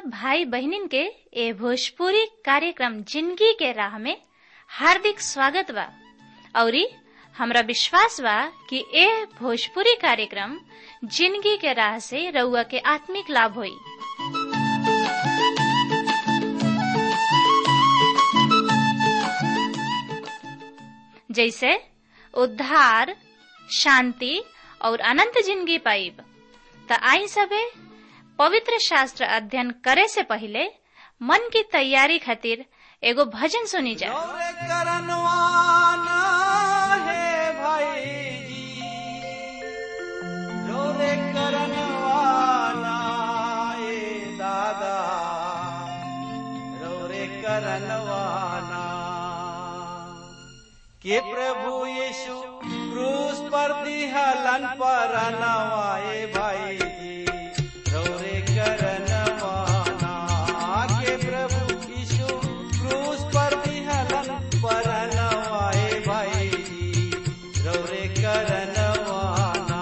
सब भाई बहनिन के ए भोजपुरी कार्यक्रम जिंदगी के राह में हार्दिक स्वागत बा औरी हमरा विश्वास बा कि ए भोजपुरी कार्यक्रम जिंदगी के राह से रउआ के आत्मिक लाभ होई जैसे उद्धार शांति और अनंत जिंदगी पाइब त आई सबे पवित्र शास्त्र अध्ययन करे से पहले मन की तैयारी खातिर एगो भजन सुनी जा दौरे करनवाना है भाई जी दौरे करनवाना ए दादा दौरे करनवाना के प्रभु यीशु क्रूस पर दिहलन पर नवाए भाई जी दौरे करनवाना के प्रभु यीशु क्रूस पर दिहलन पर नवाए भाई जी दौरे करनवाना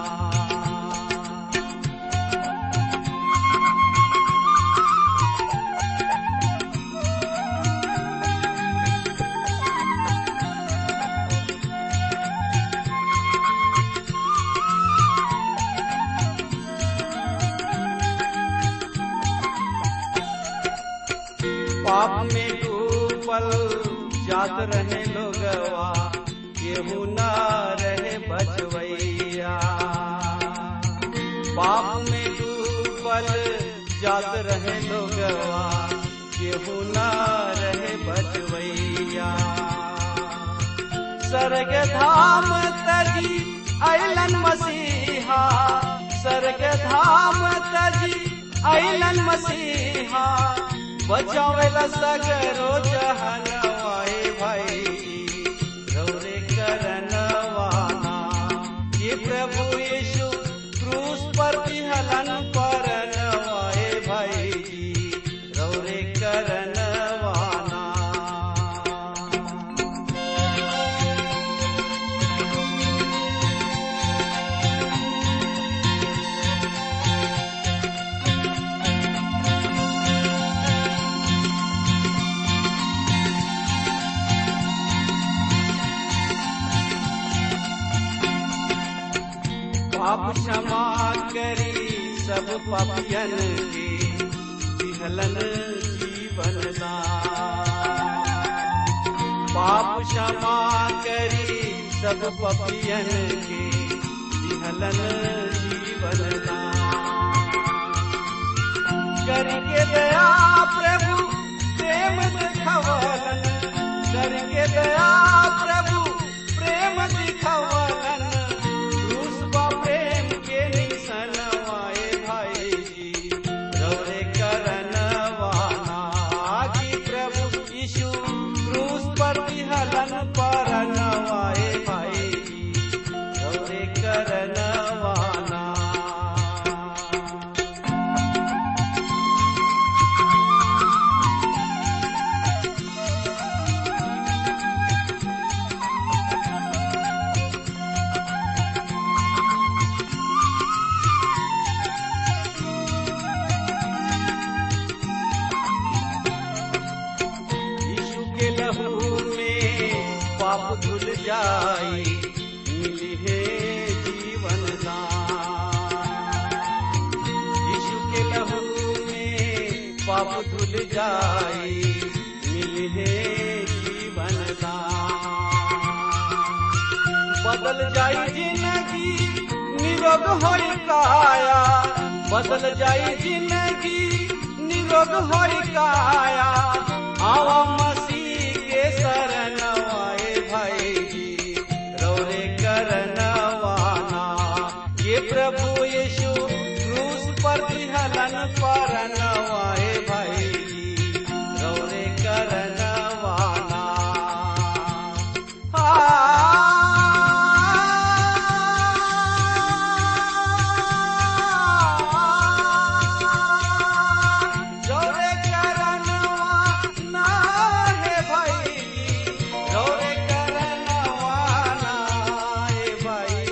पाप में डूबल जात रहे लोगवा केहू न रहे बचवैया पाप में डूबल जात रहे लोगवा केहू न रहे बचवैया स्वर्ग धाम तजी अलन मसीहा स्वर्ग धाम तजी अलन मसीहा बचावेला सगरो जहनवाए भाई रौरे करनवाना ये प्रभु यीशु क्रूस पर विहलन परनवाए भाई रौरे करनवाना पाप क्षमा करी सब पापियन के विहलन जीवन दान पाप क्षमा करी सब पापियन के विहलन जीवन दान करके दया प्रभु प्रेम दिखवलन करके दया प्रभु प्रेम दिखवलन क्रूस बा प्रेम के निशन वाए भाई जी रौरे करनवाना कि प्रभु यीशु क्रूस पर विहलन परनवाए भाई जी रौरे करनवाना यीशु के लहू में पाप धुल जाई मिली है जीवन दान यीशु के लहू में पाप धुल जाई मिली है जीवन दान बदल जाई जिंदगी निरोग होई काया बदल जाई जिंदगी निरोग होई काया आवा मसीह के शरण आए भाई जी रौरे करनवाना ये प्रभु यीशु क्रूस पर हलन पर नवाए भाई जी रौरे करनवाना रौरे करनवाना है भाई रौरे करनवाना है भाई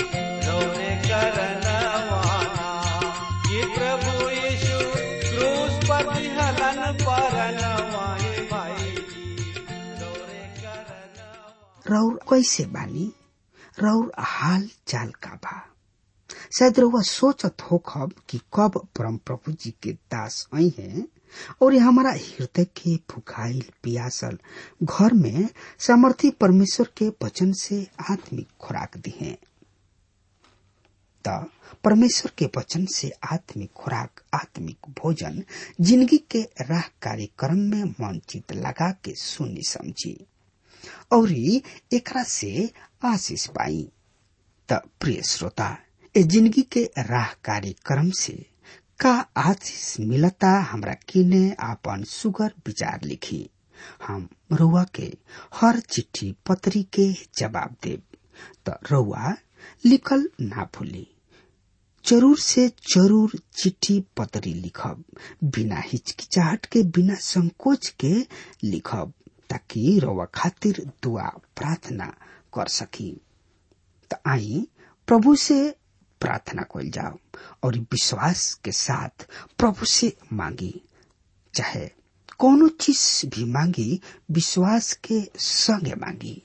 रौरे करनवाना ये प्रभु यीशु क्रूस परनवा ए भाई जी रौरे करनवा रौर कैसे बानी रौर हाल चाल का बा शायद रउआ सोचत हो खब कि कब परम प्रभु जी के दास आई हैं और ये हमारा हृदय के भुखाइल पियासल घर में सामर्थी परमेश्वर के वचन से आत्मिक खुराक दी है त परमेश्वर के वचन से आत्मिक खुराक आत्मिक भोजन जिंदगी के राह कार्यक्रम में मन चित लगा के सुनी समझी और एकरा से आशीष पाई त प्रिय श्रोता ए जिंदगी के राह कार्यक्रम से का आशीष मिलता हमरा किने आपन सुगर विचार लिखी हम रुआ के हर चिट्ठी पत्री के जवाब देब त रुआ लिखल ना भूली जरूर से जरूर चिट्ठी पत्री लिखब बिना हिचकिचाहट के बिना संकोच के लिखब ताकि रउआ खातिर दुआ प्रार्थना कर सकी त आई प्रभु से प्रार्थना कल जाओ और विश्वास के साथ प्रभु से मांगी चाहे कोनो चीज भी मांगी विश्वास के संगे मांगी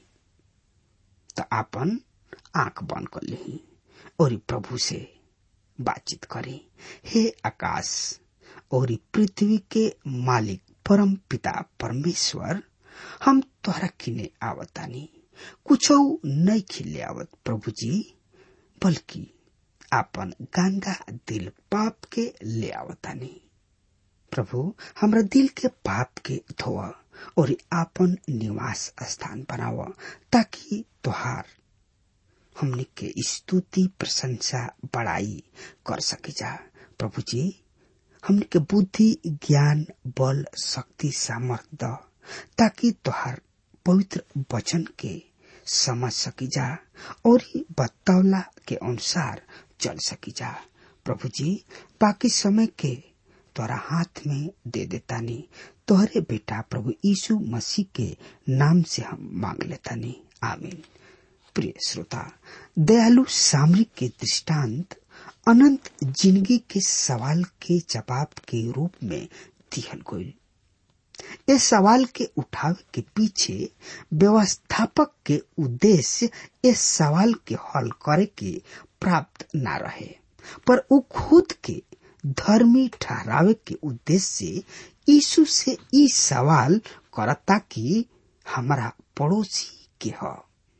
तो आपन आंख बंद कर ली और प्रभु से बातचीत करी हे आकाश और पृथ्वी के मालिक परम पिता परमेश्वर हम तोहरा किने आवतानी कुछ नहीं खिले आवत प्रभु जी बल्कि आपन गंगा दिल पाप के ले आवतानी प्रभु हमरा दिल के पाप के धोआ और आपन निवास स्थान बनाव ताकि तोहार हमने के स्तुति प्रशंसा बड़ाई कर सके जा प्रभु जी हमने के बुद्धि ज्ञान बल शक्ति सामर्थ द ताकि तोहार पवित्र वचन के समझ सकी जा और ही बतौला के अनुसार चल सकी जा प्रभु जी बाकी समय के तोरा हाथ में दे देता नहीं तोहरे बेटा प्रभु यीशु मसीह के नाम से हम मांग लेता नहीं आमीन प्रिय श्रोता दयालु सामरिक के दृष्टांत अनंत जिंदगी के सवाल के जवाब के रूप में दिहल गई इस सवाल के उठावे के पीछे व्यवस्थापक के उद्देश्य इस सवाल के हल करे के प्राप्त न रहे पर वो खुद के धर्मी ठहरावे के उद्देश्य से यीशु से ई सवाल करता कि हमारा पड़ोसी के ह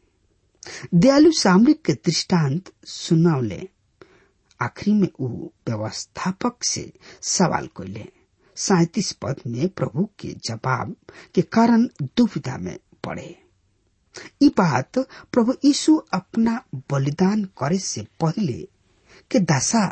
दयालु सामरिक के दृष्टांत सुनौले आखिरी में वो व्यवस्थापक से सवाल कैले सैतीस पद में प्रभु के जवाब के कारण दुविधा में पड़े ये बात प्रभु यीशु अपना बलिदान करे से पहले के दशा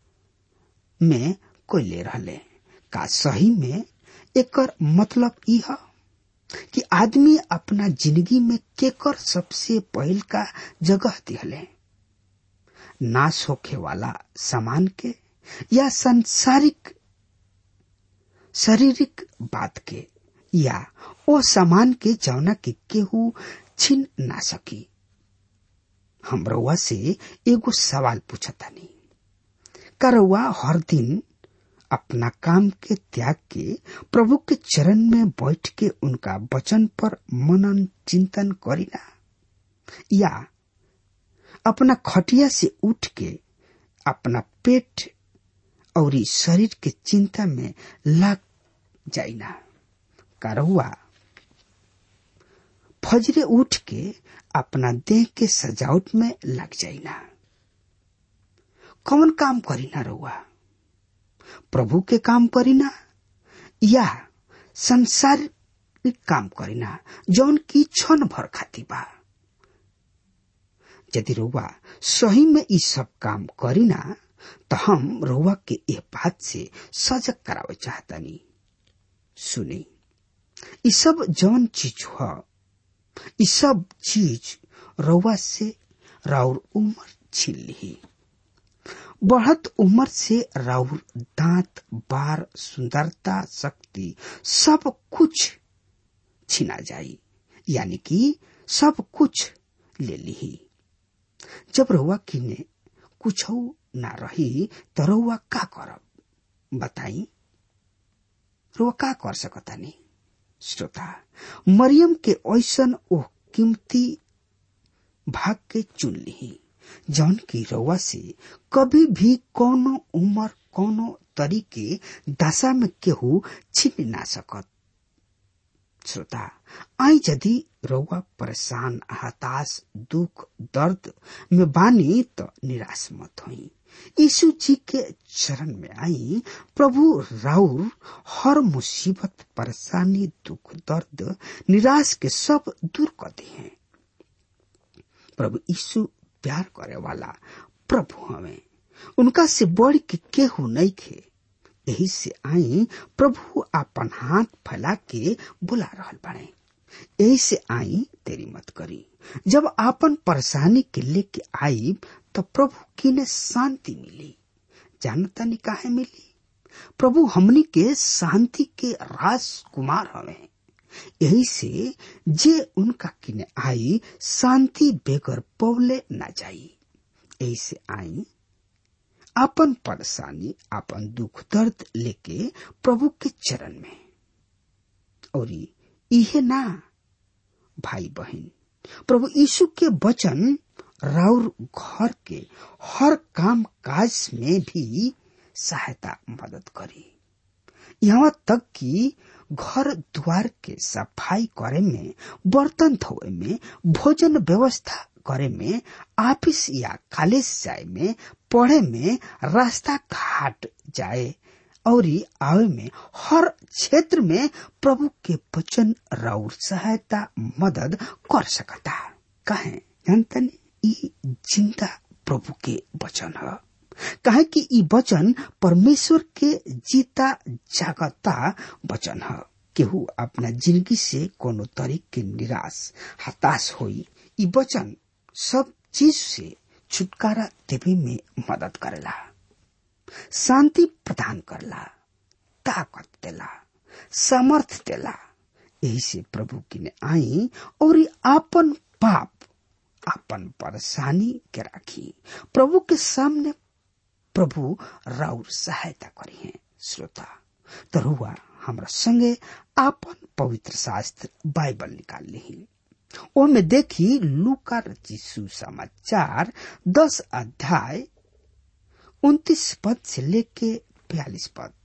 में कोयले रहले का सही में एकर मतलब यह कि आदमी अपना जिंदगी में केकर सबसे पहल का जगह दिहले नाश होखे वाला सामान के या संसारिक शारीरिक बात के या ओ सामान के जौना के केहू छीन ना सकी हम रउआ से एगो सवाल पूछता नहीं का रउआ हर दिन अपना काम के त्याग के प्रभु के चरण में बैठ के उनका वचन पर मनन चिंतन करीना या अपना खटिया से उठ के अपना पेट और शरीर के चिंता में लग जाइना करहुआ फजरे उठ के अपना देह के सजावट में लग जाइना कौन काम करीना रहुआ प्रभु के काम करीना या संसार काम करीना जौन की क्षण भर खाती बा यदि रउआ सही में ई सब काम करीना तो हम रउआ के यह बात से सजग करावे चाहतनी सुनी ई सब जौन चीज ह ई सब चीज रउआ से राउर उम्र छीन ली बढ़त उम्र से राउर दांत बार सुंदरता शक्ति सब कुछ छीना जाई यानी कि सब कुछ ले ली जब रउआ किने कुछ ना रही तो रउआ का करब बताई रुआ का कर सकता नहीं श्रोता मरियम के ऐसन ओ कीमती भाग के चुन ली जौन की रउआ से कभी भी कोनो उम्र कोनो तरीके दशा में केहू छीन ना सकत श्रोता आई यदि रउआ परेशान हताश दुख दर्द में बानी तो निराश मत होई यीशु जी के चरण में आई प्रभु राउर हर मुसीबत परेशानी दुख दर्द निराश के सब दूर कर दी हैं प्रभु यीशु प्यार करे वाला प्रभु हमें उनका से बढ़ के केहू नहीं खे यही से आई प्रभु अपन हाथ फैला के बुला रहल बने यही से आई तेरी मत करी जब आपन परेशानी के लेके आई तो प्रभु की ने शांति मिली जानता नहीं काहे मिली प्रभु हमनी के शांति के राजकुमार हवे यही से जे उनका किने आई शांति बेगर पौले ना जाई यही से आई आपन परेशानी आपन दुख दर्द लेके प्रभु के चरण में और इहे ना भाई बहन प्रभु यीशु के वचन राउर घर के हर काम काज में भी सहायता मदद करी यहाँ तक कि घर द्वार के सफाई करे में बर्तन धोए में भोजन व्यवस्था करे में ऑफिस या कॉलेज जाए में पढ़े में रास्ता घाट जाए और आवे में हर क्षेत्र में प्रभु के वचन राउर सहायता मदद कर सकता कहे जानतन ई जिंदा प्रभु के वचन है कहे कि ई वचन परमेश्वर के जीता जागता वचन है केहू अपना जिंदगी से कोनो तरीक के निराश हताश होई ई वचन सब चीज से छुटकारा देवे में मदद करेला शांति प्रदान करला ताकत देला सामर्थ देला यही से प्रभु की ने आई और आपन पाप आपन परेशानी के राखी प्रभु के सामने प्रभु राउर सहायता करी है श्रोता तरुआ हमरा संगे आपन पवित्र शास्त्र बाइबल निकाल ली ओ में देखी लूका रचिसु समाचार दस अध्याय उन्तीस पद से लेके बयालीस पद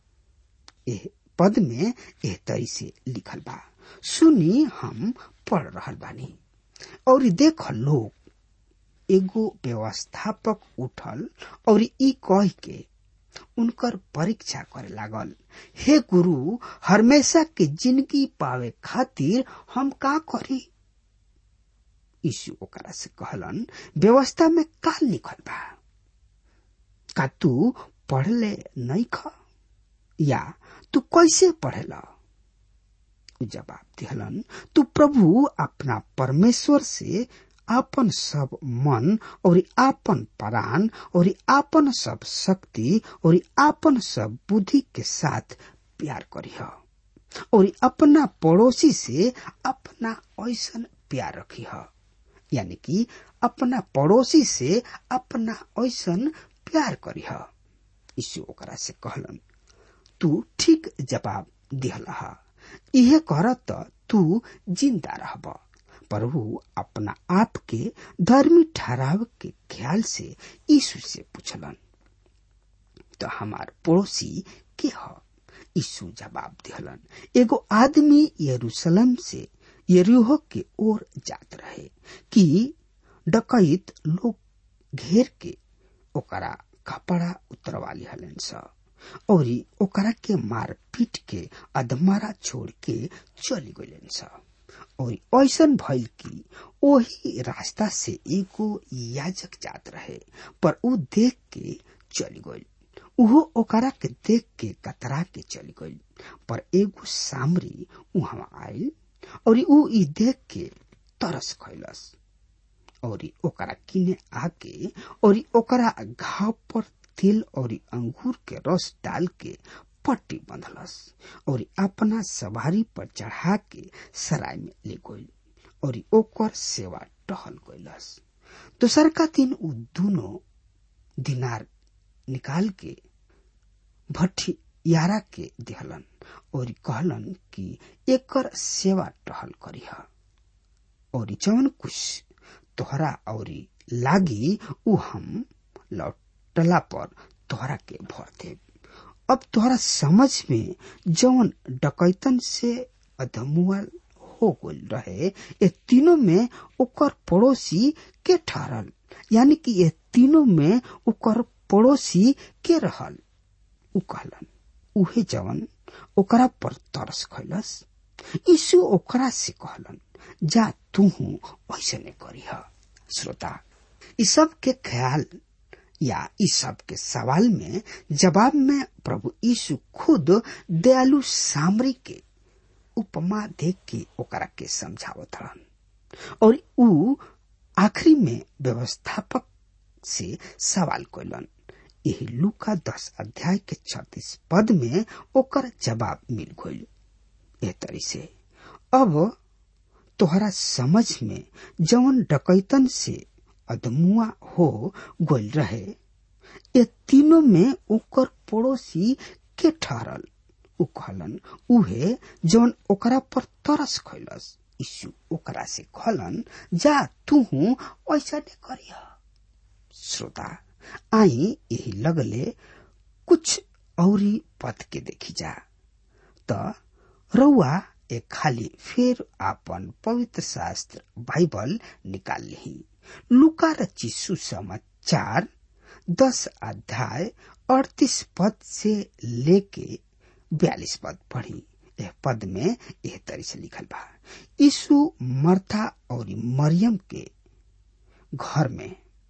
एह पद में एह तरी से लिखल बा सुनी हम पढ़ रहल बानी और देख लोग एगो व्यवस्थापक उठल और ई कह के उनकर परीक्षा करे लागल हे गुरु हमेशा के जिंदगी पावे खातिर हम का करी यीशु ओकरा से कहलन व्यवस्था में का लिखल बा का तू पढ़ले नहीं ख या तू कैसे पढ़ेला जवाब दिहलन तू प्रभु अपना परमेश्वर से आपन सब मन और आपन प्राण और आपन सब शक्ति और आपन सब बुद्धि के साथ प्यार करीह और अपना पड़ोसी से अपना ऐसन प्यार रखीह यानी कि अपना पड़ोसी से अपना ऐसन प्यार करीह यीशु ओकरा से कहलन तू ठीक जवाब दिहलहा इहे कर तू जिंदा रहब प्रभु अपना आप के धर्मी ठहराव के ख्याल से यीशु से पूछलन तो हमार पड़ोसी के ह यीशु जवाब दिहलन एगो आदमी यरूशलेम से यरीहो के ओर जात रहे कि डकैत लोग घेर के ओकरा कपड़ा उतरवा लिहलन स और ओकरा के मार पीट के अधमरा छोड़ के चली गलन स और ऐसन भइल कि ओही रास्ता से एगो याजक जात रहे पर ऊ देख के चली गइल उहो ओकरा के देख के कतरा के चली गइल पर एगो सामरी उहाँ आयल और ऊ ई देख के तरस खैलस और ओकरा किने आके और ओकरा घाव पर तिल और अंगूर के रस डाल के पट्टी बंधलस और अपना सवारी पर चढ़ा के सराय में ले गइल और ओकर सेवा टहल गइलस दोसर का दिन उ दोनों दिनार निकाल के भट्टी यारा के दिहलन और कहलन कि एकर सेवा टहल करीह और जवन कुछ तोहरा और लागी उ हम लौटला पर तोहरा के भर दे अब तोहरा समझ में जवन डकैतन से अधमुअल हो गल रहे ये तीनों में ओकर पड़ोसी के ठहरल यानी कि ये तीनों में ओकर पड़ोसी के रहल उ कहलन उहे जवन ओकरा पर तरस खैलस यीशु ओकरा से कहलन जा तू ऐसे नहीं करीह श्रोता इ सब के ख्याल या इस सब के सवाल में जवाब में प्रभु यीशु खुद दयालु सामरी के उपमा देख के ओकरा के समझावत रहन और उ आखिरी में व्यवस्थापक से सवाल कैलन यही लूका दस अध्याय के छत्तीस पद में ओकर जवाब मिल गई ए तरी से अब तोहरा समझ में जवन डकैतन से अधमुआ हो गोल रहे ये तीनों में ओकर पड़ोसी के ठहरल उ कहलन उहे जौन ओकरा पर तरस खैलस यीशु ओकरा से कहलन जा तू ऐसा नहीं करिया श्रोता आई यही लगले कुछ औरी पद के देखी जा त रउआ एक खाली फिर आपन पवित्र शास्त्र बाइबल निकाल ली लुका रची सुसमाचार दस अध्याय अड़तीस पद से लेके बयालीस पद पढ़ी यह पद में यह तरी से लिखल बा यीशु मर्था और मरियम के घर में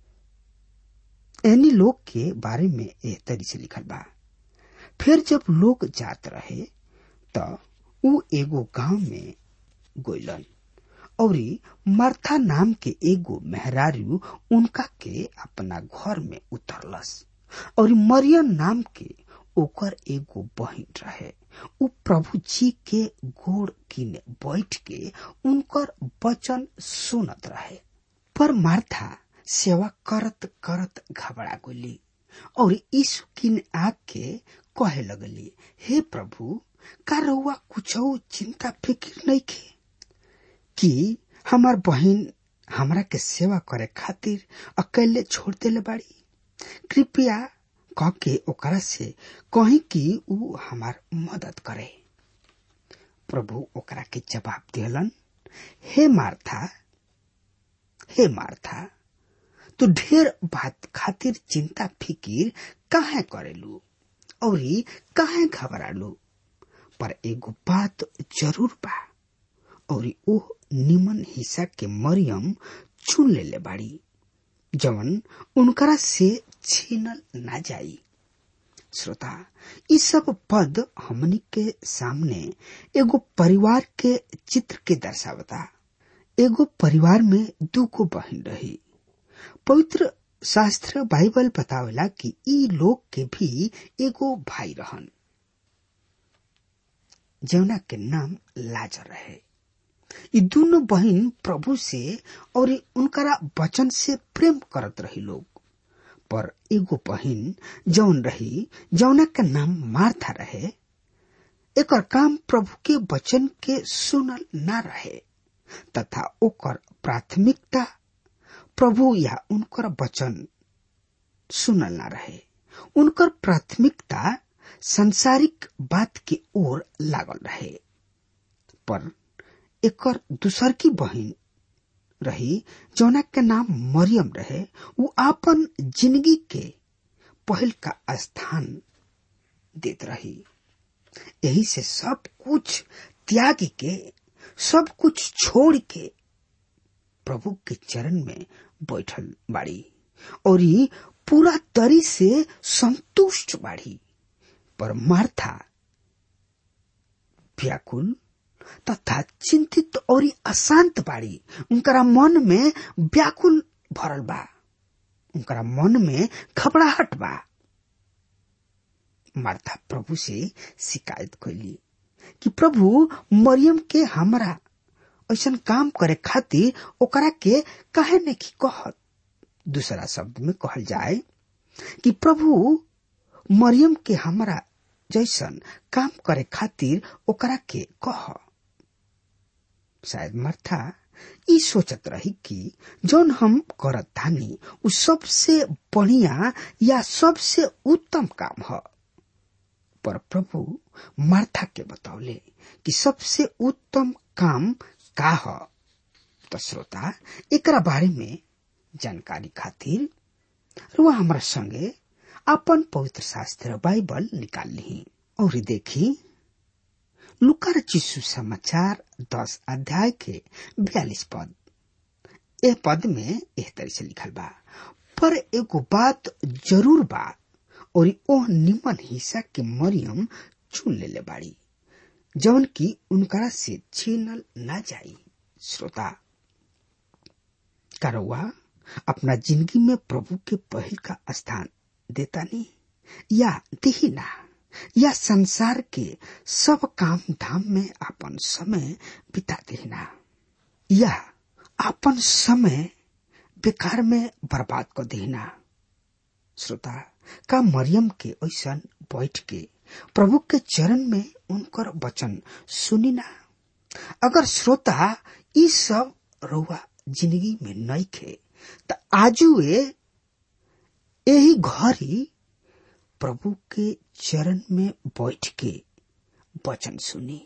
एनी लोग के बारे में यह तरी से लिखल बा फिर जब लोग जात रहे त उ एगो गांव में गोइलन और मर्था नाम के एगो मेहरारू उनका के अपना घर में उतरलस और मरियम नाम के ओकर एगो बहन रहे उ प्रभु जी के गोड़ किने बैठ के उनकर वचन सुनत रहे पर मार्था सेवा करत करत घबरा गोली और यीशु किन आके कहे लगली हे प्रभु का रउआ कुछ चिंता फिक्र नहीं के कि हमार बहन हमरा के सेवा करे खातिर अकेले छोड़ देले बाड़ी कृपया कह के ओकरा से कही कि उ हमार मदद करे प्रभु ओकरा के जवाब दिलन हे मार्था हे मार्था तू ढेर बात खातिर चिंता फिकिर काहे करेलू और काहे घबरालू पर एगो बात जरूर बा और ओ निमन हिस्सा के मरियम चुन लेले बाड़ी जवन उनकरा से छीनल ना जाई श्रोता ई सब पद हमनी के सामने एगो परिवार के चित्र के दर्शावता एगो परिवार में दूगो बहन रही पवित्र शास्त्र बाइबल बतावेला कि ई लोग के भी एगो भाई रहन जौना के नाम लाजर रहे ये दोनों बहन प्रभु से और उनकरा वचन से प्रेम करत रही लोग पर एगो बहन जौन रही जौना का नाम मार्था रहे एकर काम प्रभु के वचन के सुनल ना रहे तथा ओकर प्राथमिकता प्रभु या उनकर वचन सुनल ना रहे उनकर प्राथमिकता संसारिक बात के ओर लागल रहे पर एकर दूसर की बहन रही जौना के नाम मरियम रहे वो आपन जिंदगी के पहल का स्थान देत रही यही से सब कुछ त्याग के सब कुछ छोड़ के प्रभु के चरण में बैठल बाड़ी और ये पूरा तरी से संतुष्ट बाड़ी पर मार्था व्याकुल तथा चिंतित और अशांत बाड़ी उनकरा मन में व्याकुल भरल बा उनकरा मन में घबराहट बा मार्था प्रभु से शिकायत कैली कि प्रभु मरियम के हमरा ऐसा काम करे खातिर ओकरा के कहे नहीं की कहत दूसरा शब्द में कहल जाए कि प्रभु मरियम के हमरा जैसन काम करे खातिर ओकरा के कह शायद मर्था ई सोचत रही कि जौन हम करत धानी उ सबसे बढ़िया या सबसे उत्तम काम ह पर प्रभु मार्था के बतौले कि सबसे उत्तम काम का ह त श्रोता एकरा बारे में जानकारी खातिर रुआ हमरा संगे अपन पवित्र शास्त्र बाइबल निकाल ली और देखी लुकार चिस्सु समाचार दस अध्याय के बयालीस पद ए पद में एह तरह से लिखल बा पर एगो बात जरूर बा और ओह निमन हिस्सा के मरियम चुन लेले बाड़ी जौन की उनकरा से छीनल ना जाई श्रोता करौआ अपना जिंदगी में प्रभु के पहल का स्थान देता नहीं या देही ना या संसार के सब काम धाम में अपन समय बिता देना या अपन समय बेकार में बर्बाद कर देना श्रोता का मरियम के ऐसा बैठ के प्रभु के चरण में उनकर वचन सुनी ना अगर श्रोता ई सब रउआ जिंदगी में नहीं खे त आजू यही घरी प्रभु के चरण में बैठ के वचन सुनी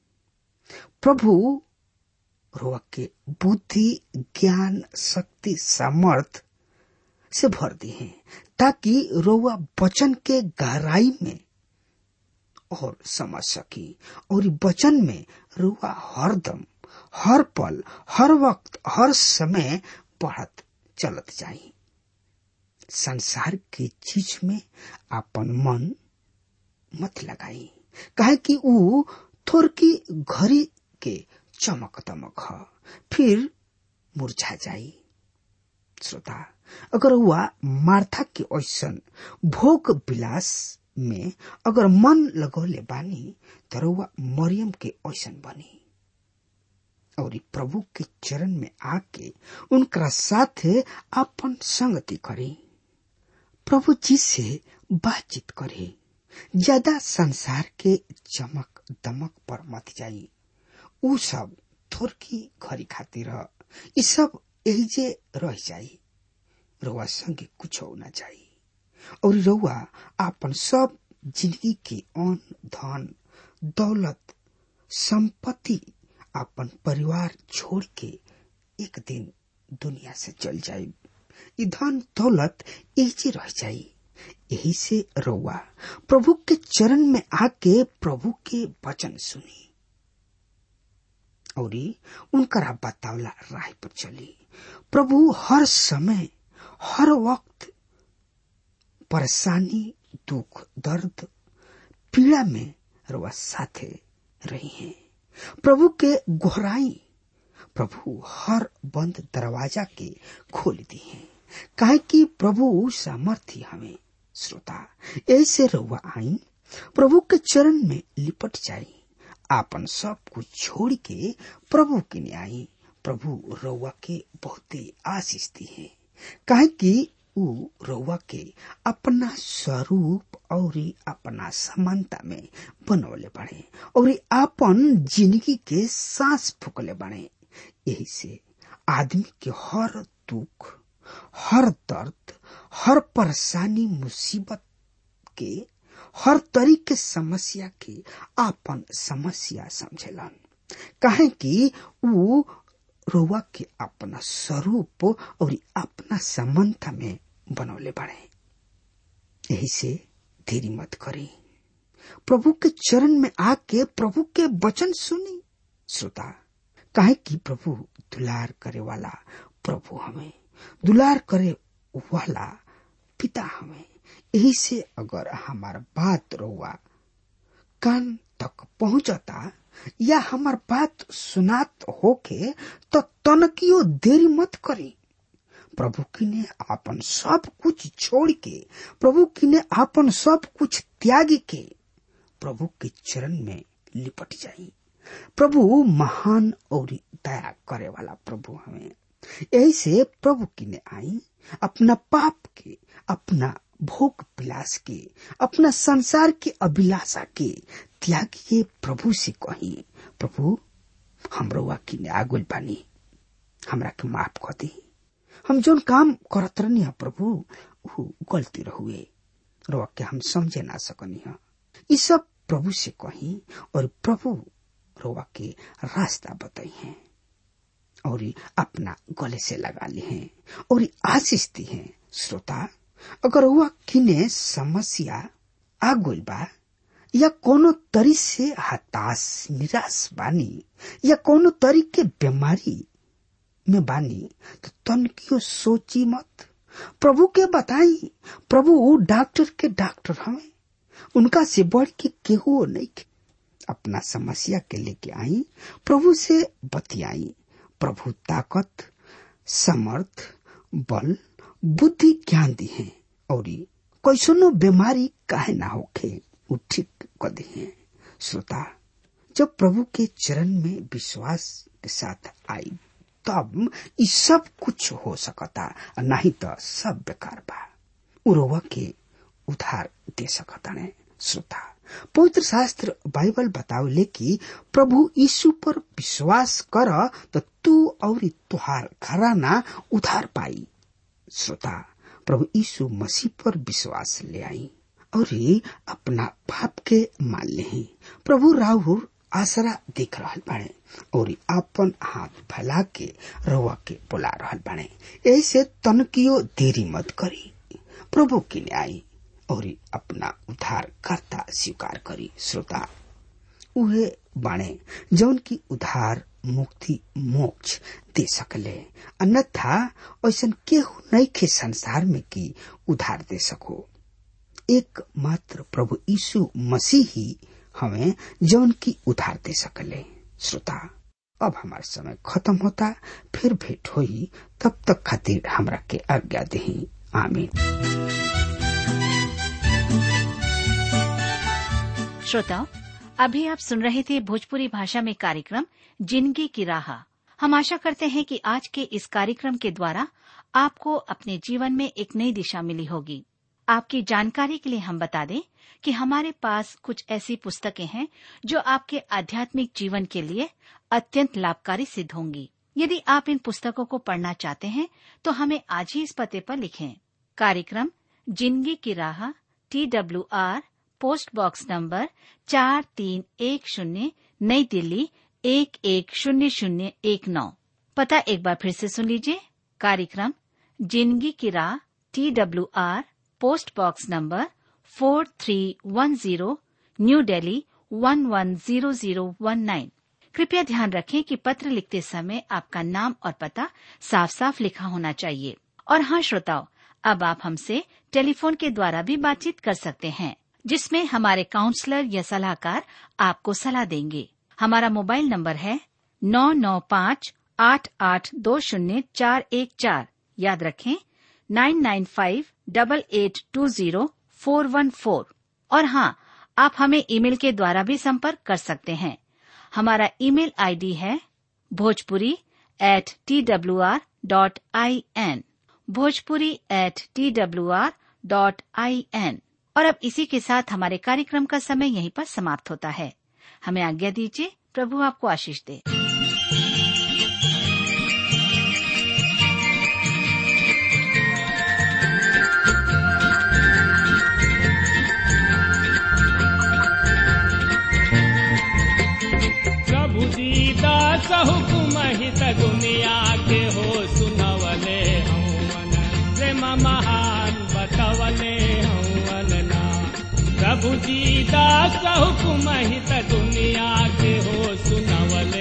प्रभु रोआ के बुद्धि ज्ञान शक्ति सामर्थ से भर दी है ताकि रोआ वचन के गहराई में और समझ सकी और वचन में रुआ हरदम हर पल हर वक्त हर समय बढ़त चलत जाई संसार के चीज में अपन मन मत लगाई कहे कि ऊ थोरकी घड़ी के चमक दमक ह फिर मुरझा जाई श्रोता अगर हुआ मार्था के ऐसन भोग विलास में अगर मन लगौले बानी तर हुआ मरियम के ऐसन बनी और प्रभु के चरण में आके उनका साथे अपन संगति करी प्रभु जी से बातचीत करे ज्यादा संसार के चमक दमक पर मत जाई उ सब थोरकी घड़ी खातिर ई सब एहिजे रह जाई रउआ संगे कुछ ना जाई और रउआ आपन सब जिंदगी के अन धन दौलत संपत्ति अपन परिवार छोड़ के एक दिन दुनिया से चल जाई ई धन दौलत एहिजे रह जाई यही से रउआ प्रभु के चरण में आके प्रभु के वचन सुनी और उनकरा बतावला राह पर चली प्रभु हर समय हर वक्त परेशानी दुख दर्द पीड़ा में रउआ साथे रही हैं प्रभु के गोहराई प्रभु हर बंद दरवाजा के खोल दी है काहे कि प्रभु सामर्थ्य हमें श्रोता ऐसे रउआ आई प्रभु के चरण में लिपट जाई आपन सब कुछ छोड़ के प्रभु के ने आई प्रभु रउआ के बहुते आशीष दी है काहे कि ऊ रउआ के अपना स्वरूप और अपना समानता में बनवले बने और आपन जिंदगी के सांस फूकले बने यही से आदमी के हर दुख हर दर्द हर परेशानी मुसीबत के हर तरीके समस्या के आपन समस्या समझेलन कहे कि ऊ रोवा के अपना स्वरूप और अपना समानता में बनौले बड़े यही से देरी मत करी प्रभु के चरण में आके प्रभु के वचन सुनी श्रोता काहे कि प्रभु दुलार करे वाला प्रभु हमें दुलार करे वाला पिता हमें यही से अगर हमार बात रोवा कान तक पहुंचता या हमार बात सुनात होके तो तनकियो देरी मत करी प्रभु की ने आपन सब कुछ छोड़ के प्रभु की ने आपन सब कुछ त्याग के प्रभु के चरण में लिपट जाई प्रभु महान और दया करे वाला प्रभु हमें यही से प्रभु की ने आई अपना पाप के अपना भोग विलास के अपना संसार के अभिलाषा के त्यागिए प्रभु से कही प्रभु हम रउआ किने आगुल बानी हमरा के माफ कर दी हम जोन काम करत रहनी है प्रभु ऊ गलती रहुए रउआ के हम समझे ना सकनी है ई सब प्रभु से कही और प्रभु रउआ के रास्ता बताई हैं और ई अपना गले से लगा ली हैं और ई आशीष दी हैं श्रोता अगर हुआ किने समस्या आ गइल बा या कोनो तरी से हताश निराश बानी या कोनो तरी के बीमारी में बानी तो तनकियो सोची मत प्रभु के बताई प्रभु वो डॉक्टर के डॉक्टर हमें उनका से बढ़ के केहू नहीं के अपना समस्या के लेके आई प्रभु से बतियाई प्रभु ताकत समर्थ बल बुद्धि ज्ञान दी है और कैसनो बीमारी काहे ना होखे उ ठीक कर दी है श्रोता जब प्रभु के चरण में विश्वास के साथ आई तब ई सब कुछ हो सकता नहीं तो सब बेकार बा उरोवा के उधार दे सकता ने श्रोता पवित्र शास्त्र बाइबल बतावले कि प्रभु यीशु पर विश्वास कर तो तू और तुहार घराना उधार पाई श्रोता प्रभु यीशु मसीह पर विश्वास ले आई और अपना पाप के मान ले प्रभु राहुल आसरा देख रहल बाड़े और आपन हाथ फैला के रवा के बुला रहल बाड़े ऐसे तनकियो देरी मत करी प्रभु के लिए आई और अपना उद्धार करता स्वीकार करी श्रोता उहे बाणे जौन की उधार मुक्ति मोक्ष दे सकले अन्यथा ऐसा केहू नहीं के संसार में की उधार दे सको एक मात्र प्रभु यीशु मसीह ही हमें जौन की उधार दे सकले श्रोता अब हमार समय खत्म होता फिर भेंट होई तब तक खातिर हमरा के आज्ञा दही आमीन श्रोताओं अभी आप सुन रहे थे भोजपुरी भाषा में कार्यक्रम जिंदगी की राह हम आशा करते हैं कि आज के इस कार्यक्रम के द्वारा आपको अपने जीवन में एक नई दिशा मिली होगी आपकी जानकारी के लिए हम बता दें कि हमारे पास कुछ ऐसी पुस्तकें हैं जो आपके आध्यात्मिक जीवन के लिए अत्यंत लाभकारी सिद्ध होंगी यदि आप इन पुस्तकों को पढ़ना चाहते हैं तो हमें आज ही इस पते पर लिखें कार्यक्रम जिंदगी की राह T W R post box number चार तीन एक शून्य नई दिल्ली एक एक शून्य शून्य एक नौ पता एक बार फिर से सुन लीजिए कार्यक्रम जिंदगी की राह T W R post box number four three one zero new Delhi one one zero zero one nine कृपया ध्यान रखें कि पत्र लिखते समय आपका नाम और पता साफ साफ लिखा होना चाहिए और हाँ श्रोताओं अब आप हमसे टेलीफोन के द्वारा भी बातचीत कर सकते हैं जिसमें हमारे काउंसलर या सलाहकार आपको सलाह देंगे हमारा मोबाइल नंबर है नौ नौ पाँच आठ आठ दो शून्य चार एक चार याद रखें nine nine five double eight two zero four one four और हाँ आप हमें ईमेल के द्वारा भी संपर्क कर सकते हैं हमारा ईमेल आईडी है Bhojpuri at T W R dot I N Bhojpuri at T W R dot I N और अब इसी के साथ हमारे कार्यक्रम का समय यहीं पर समाप्त होता है हमें आज्ञा दीजिए प्रभु आपको आशीष दे प्रभु दीदा सहुकुम हित दुनिया के हो सुनवले हवन प्रेम महान बतवले हवन ना प्रभु दीदा सहुकुम हित दुनिया के हो सुनवले